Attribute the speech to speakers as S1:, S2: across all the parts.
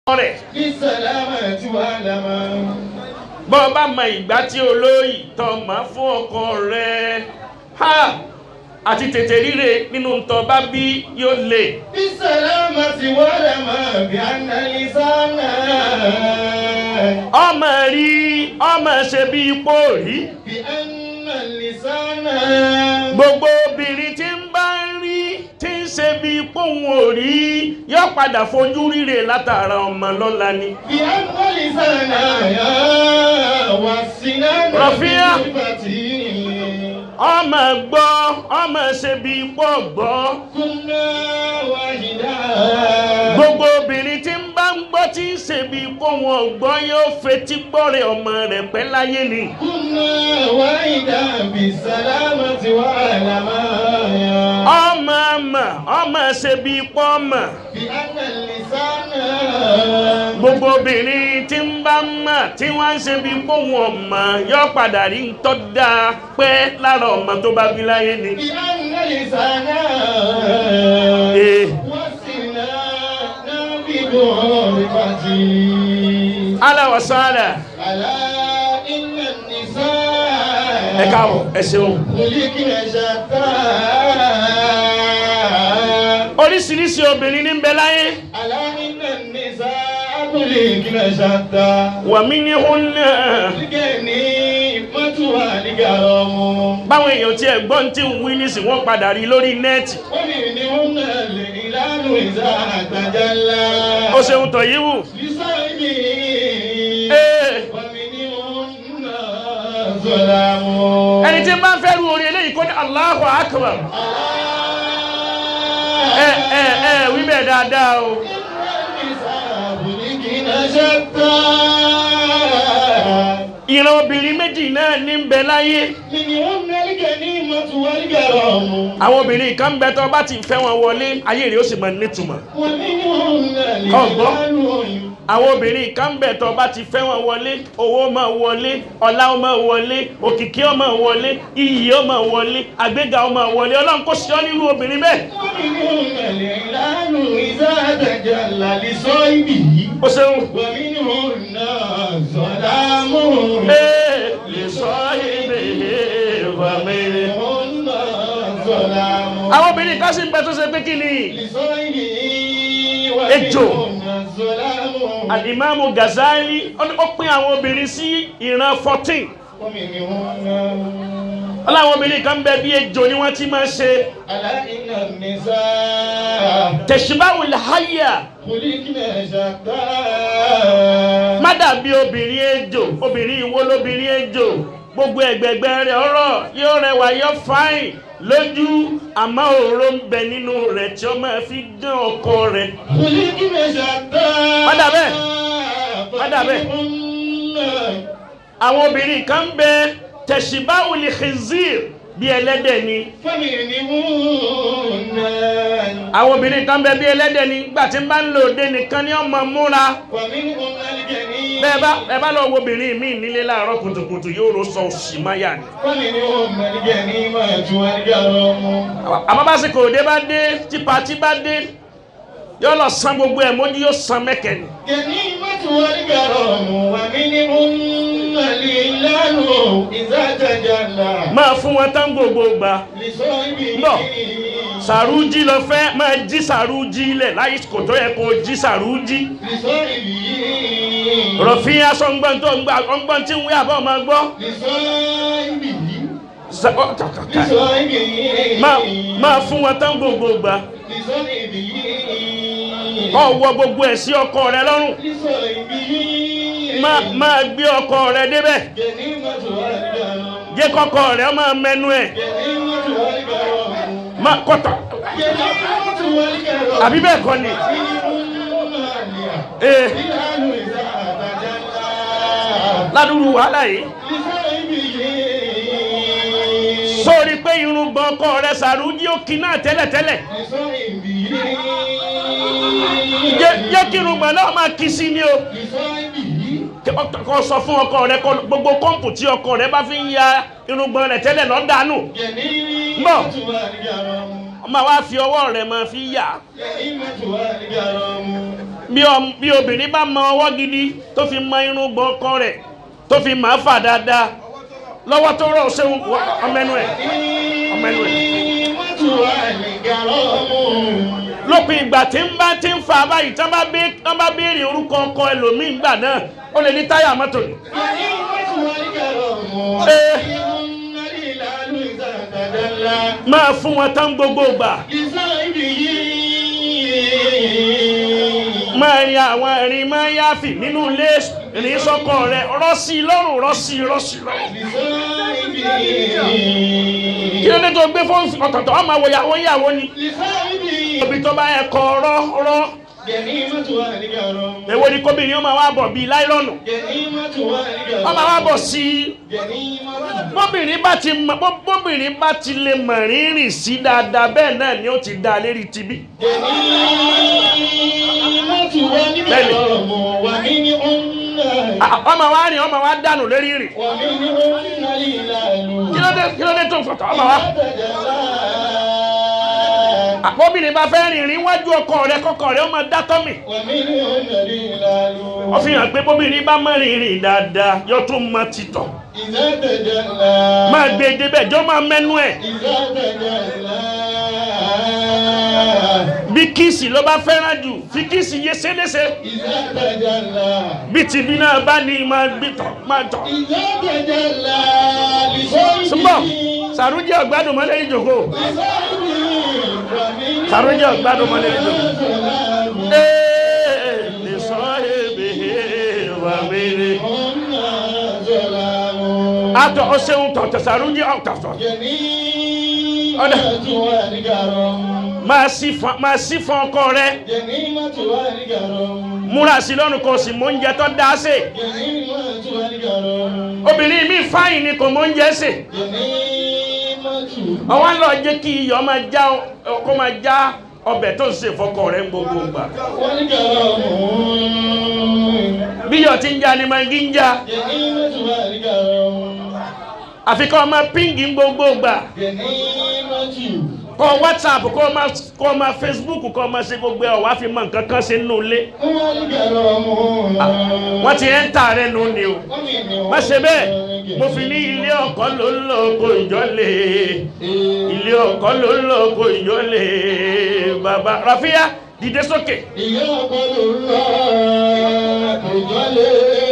S1: rẹ̀
S2: بالسلامة والأمان
S1: bọ́ ọ bá mọ ìgbà tí olóyè tọ́ mọ́ fún ọkọ rẹ̀ ha àti tètè ríre nínú ntọ́ bá bí yóò lè
S2: بالسلامة والأمان بأن اللسان
S1: ọmọ rí ọmọ ṣe bí ipò rí
S2: بأن اللسان
S1: gbogbo obìnrin tí ń bá ń rí tí ń ṣe bí ipò òun ò rí yóò padà fojú ríre látara ọmọ lọ́la ni.
S2: بأن اللسان والسنان
S1: رفيع.
S2: بالصفة
S1: ọmọ gbọ́ ọmọ ṣe bí ipò gbọ́
S2: كنا واحدا
S1: gbogbo obìnrin tí ń bá ń gbọ́ tí ń ṣe bí ipò wọn gbọ́ yóò fetí gbọ́rẹ̀ ọmọ rẹ̀ pẹ́ láyé ni.
S2: كنا واحدا بالسلامة والأمان
S1: ọmọ ọmọ ọmọ ṣe bí ipò ọmọ
S2: بأن اللسان
S1: gbogbo obìnrin tí ń bá mọ̀ tí wọ́n ń ṣe bí ipò wọn mọ̀ yóò padà rí ń tọ́ da pẹ́ lára ọmọ tó bá bí láyé ni.
S2: بأن اللسان
S1: Eh.
S2: والسنان بمعرفة
S1: aláwọ̀sánlá
S2: ألا إن النساء
S1: ẹ káàbọ̀ ẹ ṣeun.
S2: خلقن شتى
S1: oríṣiríṣi obìnrin ní ń bẹ láyé
S2: ألا إن النساء خلقن شتى
S1: wàmí ní hún náà.
S2: الغنيمة والكرم
S1: báwọn èèyàn tí ẹ̀gbọ́n tí ń wí nísìn wọ́n padà rí lórí nẹ́ẹ̀tì
S2: ومنهن الهلال إذا تجلى
S1: ó ṣeun tọ̀ yìí wù.
S2: لصاحبه
S1: Ee,
S2: ومنهن ظلام
S1: ẹni tí bá ń fẹ́ ru orí eléyìí kó ní Allahu Akbar ẹ ẹ ẹ wí bẹ́ẹ̀ dáadáa o. ìran obìnrin méjì náà ní ń bẹ láyé àwọn obìnrin kan ń bẹ tó bá ti fẹ́ wọn wọlé ayé rẹ̀ ó sì máa nítumọ̀ àwọn obìnrin kan ń bẹ tó bá ti fẹ́ wọn wọlé owó máa wọlé ọlá ó máa wọlé òkìkí ó máa wọlé iyì ó máa wọlé àgbéga ó máa wọlé ọlọ́run kò sí ọ nírú obìnrin bẹ́ẹ̀ ó ṣeun. Ee, lè sọ ibi ìwàmí. àwọn obìnrin kan sì ń bẹ tó ṣe pé kí ni Ejò. alimami Gazali ó ní- ó pín àwọn obìnrin sí ìran fourteen ọláwọn obìnrin kan bẹ bí ejò ni wọ́n ti máa ṣe
S2: ألا إن النساء
S1: tẹ̀síbáwò làháyà
S2: خلقنا شتى
S1: má dàbí obìnrin ejò obìnrin ìwo lóbìnrin ejò gbogbo ẹgbẹgbẹ rẹ̀ ọ̀rọ̀ yóò rẹwà yóò fáìn lójú àmọ́ òró ń bẹ nínú rẹ̀ tí ó máa fi dán ọkọ rẹ̀
S2: خلقنا شتى
S1: Padà bẹ́ẹ̀. Padà bẹ́ẹ̀. àwọn obìnrin kan bẹ tẹ̀síbáwò lè khizir bí ẹlẹ́dẹ̀ ni
S2: فمنهن
S1: àwọn obìnrin kan bẹ bí ẹlẹ́dẹ̀ ni gbà tí ń bá ń lò dé nìkan ni ọmọ múra
S2: ومنهن الجنين
S1: bẹ́ẹ̀ bá ẹ bá lọ wo obìnrin míì nílé láàárọ̀ kùtùkùtù yóò ro sọ òsì máyà ni.
S2: ومنهن الجنيمة والكرم
S1: àmọ́ básìkò òde bá dé tí pàtí bá dé yóò lọ san gbogbo ẹ̀ mójú yóò san mẹ́kẹ́ ni.
S2: جنيمة والكرم ومنهن الإعلان إذا تجلى
S1: máa fún wọn tán gbogbo gbà
S2: لصاحبه
S1: Bọ̀. sàrújì lọ fẹ́ máa jí sàrújì lẹ̀ láyé kò tó yẹ kó jí sàrújì.
S2: لصاحبه
S1: rọ̀fin aṣọ ńgbọ́n tó ń gbà ọgbọ́n tí ń wí àbọ̀ máa gbọ́.
S2: لصاحبه
S1: Sa- ọ- kà- kà- kà.
S2: لصاحبه
S1: máa máa fún wọn tán gbogbo gbà.
S2: لصاحبه
S1: kọ́ wọ gbogbo ẹ̀ sí ọkọ rẹ lọ́rùn.
S2: لصاحبه
S1: máa máa gbé ọkọ rẹ débẹ̀.
S2: جنيمة والكرم
S1: jẹ́ kọ́kọ́ rẹ máa mẹnu ẹ̀.
S2: جنيمة والكرم
S1: máa kọ́tà.
S2: جنيمة والكرم
S1: àbí bẹ́ẹ̀ kọ́ ni. ee ládùúgbò wàhálà yìí. sórí pé irùngbọ̀n ọkọ rẹ sàrújí ó kí náà tẹ́lẹ̀tẹ́lẹ̀. jẹ́ jẹ́ kí irùngbọ̀n náà máa kí sí ni o. kọ́ sọ fún ọkọ rẹ kọ́ gbogbo kọ́ǹpù tí ọkọ rẹ bá fi ń ya irùngbọ̀n rẹ tẹ́lẹ̀ lọ dànù. máa wá fi ọwọ́ rẹ máa fi yà. bí ọm- bí obìnrin bá mọ ọwọ́ gidi tó fi mọ irun gbọ́n ọkọ rẹ̀ tó fi máa fà dáadáa lọ́wọ́ tó rọ̀ ṣéun ọmọ ẹnu ẹ̀ ọmọ ẹnu ẹ̀ lópin ìgbà tí ń bá ti ń fa báyìí tí wọ́n bá bé- wọ́n bá béèrè orúkọ ọkọ ẹlòmíín gbà náà ó lè ní táyà mọ́tò ni. máa fún wọn tán gbogbo gbà máa rin àwọn ẹ̀rín máa yáfì nínú ilé ìrìn sọ́kọ rẹ̀ rọ́ọ̀sì lọ́rùn rọ́ọ̀sì rọ́ọ̀sì lọ́rùn. kí ló dé tó gbé fóònù ọ̀tọ̀ọ̀tọ̀ ọmọ wo ìyàwó ìyàwó ni. òbí tó bá yẹ kọ rọ́ rọ́ èwo ni kóbìnrin ọmọ wa bọ̀ bíi láìlọ́nù ọmọ wa bọ̀ sí i bóbìnrin bá ti mọ bó- bóbìnrin bá ti lè mọ̀ rírìn sí dáadáa bẹ́ẹ̀ náà ni ó ti dá a lérí tibí. À- ọmọ wa rìn ọmọ wa dànù lérí rìn kí ló dé kí ló dé tó ń fọ̀tọ̀ ọmọ wa. àbóbìnrin bá fẹ́ rìn rìn wájú ọkọ rẹ kọkọ rẹ ó máa dá tọ́mì. ó fi hàn pé bóbìnrin bá mọ̀ rìnrìn dáadáa yóò tún mọ títọ̀ máa gbé e débẹ̀ jọ máa mẹ́nu ẹ̀ bí kíìsì ló bá fẹ́ràn jù fi kíìsì yé sélése bí tìbí náà bá ní máa gbé tọ̀ máa tọ̀. súnbọ̀ sàrújẹ́ ọ̀gbádùn mọ́lẹ́ ìjòkó sàrújẹ́ ọ̀gbádùn mọ́lẹ́ ìjòkó. ee lè sọ ebe wà mèrè. àtọ̀ ọ̀sẹ̀hún tọ̀tọ̀ sàrújẹ́ ọ̀tọ̀tọ̀ máa sí fún máa sí fún ọkọ rẹ múra sí lọ́rùn kò sì mọ oúnjẹ tó dá sè obìnrin mi fáyìn ni kò mọ oúnjẹ sè ọwọ́ ń lọ jẹ́ kí iyọ̀ máa já ọ- kó máa já ọbẹ̀ tó ń sè fọkọ rẹ ń gbogbo gbà bí iyọ̀ ti ń já ni máa ń ń já àfi kọ́ máa píngì ń gbogbo gbà kọ́ whatsapp kọ́ máa kọ́ máa facebook kọ́ máa ṣe gbogbo ẹ̀ wá fi mọ nǹkan kan ṣe nínú ilé wọ́n ti ẹ̀ ń tà rẹ̀ nù ni o má ṣe bẹ́ẹ̀ mo fi ní ilé ọkọ ló ń lọ oko ìjọlé ilé ọkọ ló ń lọ oko ìjọlé bàbá Rafia dìde sókè
S2: Ìyá ọkọ ló ń lọ ìjọlé.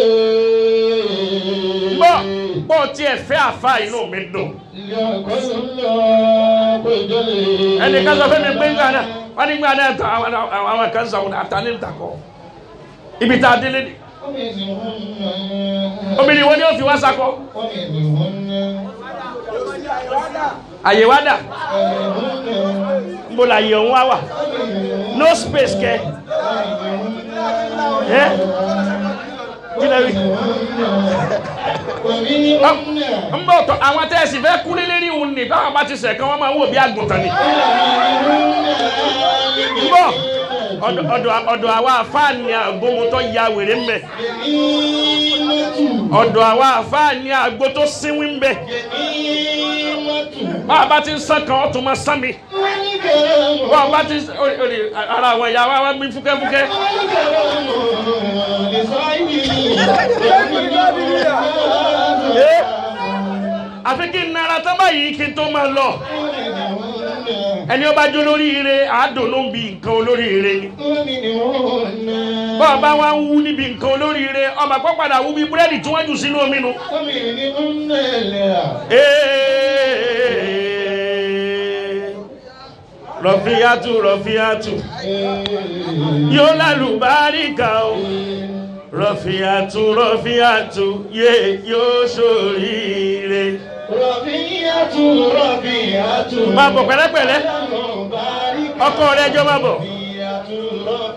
S1: bọ́ bọ́ tiẹ̀ fẹ́ àfa inú mi dùn
S2: Ìyá ọkọ ló ń lọ ìjọlé.
S1: ẹnì kan sọ fún mi pé ńgbà náà wọ́n ní ńgbà náà tán àwọn àwọn kan sọ wọn àtàní ìtàkọ́ ibi tá a délé ni obìnrin wo ni ó fi wá sakọ àyè wá dà nbọ la yẹ òun wá wà no space kẹ ẹ kí lè rí n bọ tọ àwọn tẹsí fẹ́ kú lélẹrí òun ni báwọn bá ti sẹ kí wọn máa wò bí àgùntàn ni n bọ ọ̀dọ̀ ọ̀dọ̀ ọ̀dọ̀ àwa àfáàní àgbóhun tó ya wèrè mbẹ ọ̀dọ̀ àwa àfáàní àgbo tó sínwí mbẹ báwa bá ti ń sàn kan ó tún máa sàn mi báwa bá ti ó lè ara àwọn ìyá wa wá bí fúkẹ́fúkẹ́ àfi kí n nara tán báyìí kí n tó máa lọ ẹni ó bá jó lórí ire àádùn ló ń bi nǹkan olórí ire ni báwa bá wá ń wú níbi nǹkan olórí ire ọmọ àpò padà wú bí búrẹ́dì tí wọ́n jù sínú omi nu. rọ̀fíyàtù rọ̀fíyàtù yóò lálùbáríkà o rọ̀fíyàtù rọ̀fíyàtù yé yóò ṣoríire.
S2: Rọ̀bíyàtú rọ̀bíyàtú.
S1: máa bọ̀ pẹ̀lẹ́pẹ̀lẹ́ ọkọ rẹ̀ jọ máa bọ̀.
S2: Rọ̀bíyàtú rọ̀bíyàtú.